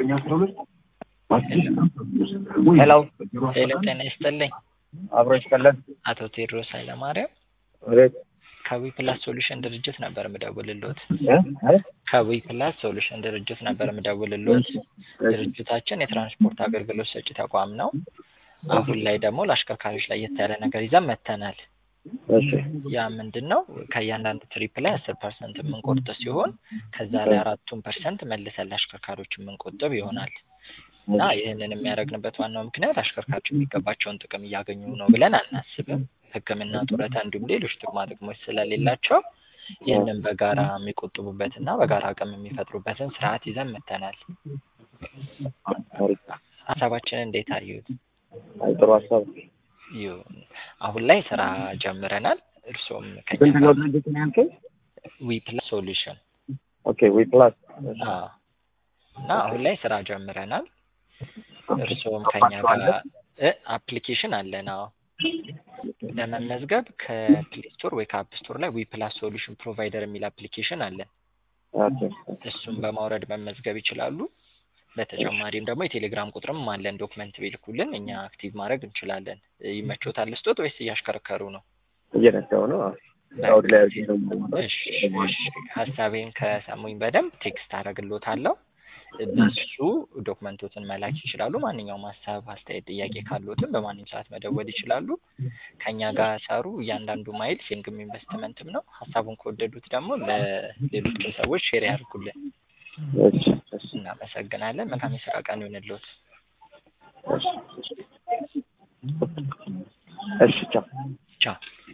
ሄሎ ሄሎ ጤና ይስጥልኝ። አብሮ ይስጥልን። አቶ ቴዎድሮስ ኃይለማርያም አቤት ከዊ ፕላስ ሶሉሽን ድርጅት ነበር ምደውልሎት። እ? እ? ከዊ ፕላስ ሶሉሽን ድርጅት ነበር ምደውልሎት። ድርጅታችን የትራንስፖርት አገልግሎት ሰጪ ተቋም ነው። አሁን ላይ ደግሞ ለአሽከርካሪዎች ላይ የት ያለ ነገር ይዘን መተናል። እሺ ያ ምንድን ነው? ከእያንዳንዱ ትሪፕ ላይ አስር ፐርሰንት የምንቆርጥ ሲሆን ከዛ ላይ አራቱን ፐርሰንት መልሰን ለአሽከርካሪዎች የምንቆጥብ ይሆናል እና ይህንን የሚያደርግንበት ዋናው ምክንያት አሽከርካሪዎች የሚገባቸውን ጥቅም እያገኙ ነው ብለን አናስብም። ሕክምና፣ ጡረታ እንዲሁም ሌሎች ጥቅማ ጥቅሞች ስለሌላቸው ይህንን በጋራ የሚቆጥቡበትና በጋራ አቅም የሚፈጥሩበትን ስርዓት ይዘን መተናል። አሪፍ። ሀሳባችንን እንዴት አዩት? አይ ጥሩ ሀሳብ። ይሁን። አሁን ላይ ስራ ጀምረናል። እርሶም ከኛ ስንት ነው ጋር ድርጅት ነው ያልከኝ? ዊ ፕላስ ሶሉሽን ኦኬ ዊ ፕላስ አዎ። እና አሁን ላይ ስራ ጀምረናል። እርስዎም ከኛ ጋር እ አፕሊኬሽን አለን። አዎ ለመመዝገብ ከፕሌይ ስቶር ወይ ከአፕ ስቶር ላይ ዊ ፕላስ ሶሉሽን ፕሮቫይደር የሚል አፕሊኬሽን አለን። ኦኬ እሱን በማውረድ መመዝገብ ይችላሉ። በተጨማሪም ደግሞ የቴሌግራም ቁጥርም አለን። ዶክመንት ቢልኩልን እኛ አክቲቭ ማድረግ እንችላለን። ይመቾታል ስጦት ወይስ እያሽከረከሩ ነው? እየነዳሁ ነው። አዎ። አውድ ላይ አድርጌ ነው የምሞላው። እሺ እሺ። ሀሳቤን ከሰሙኝ በደንብ ቴክስት አደርግሎታለሁ። በሱ ዶክመንቶትን መላክ ይችላሉ። ማንኛውም ሀሳብ፣ አስተያየት፣ ጥያቄ ካሉትም በማንኛውም ሰዓት መደወል ይችላሉ። ከኛ ጋር ሰሩ። እያንዳንዱ ማይል ሴንግም ኢንቨስትመንትም ነው። ሀሳቡን ከወደዱት ደግሞ ለሌሎች ሰዎች ሼር ያድርጉልን። እሺ እሺ እናመሰግናለን። መልካም የስራ ቀን ይሁንልዎት። እሺ እሺ ቻው። ቻው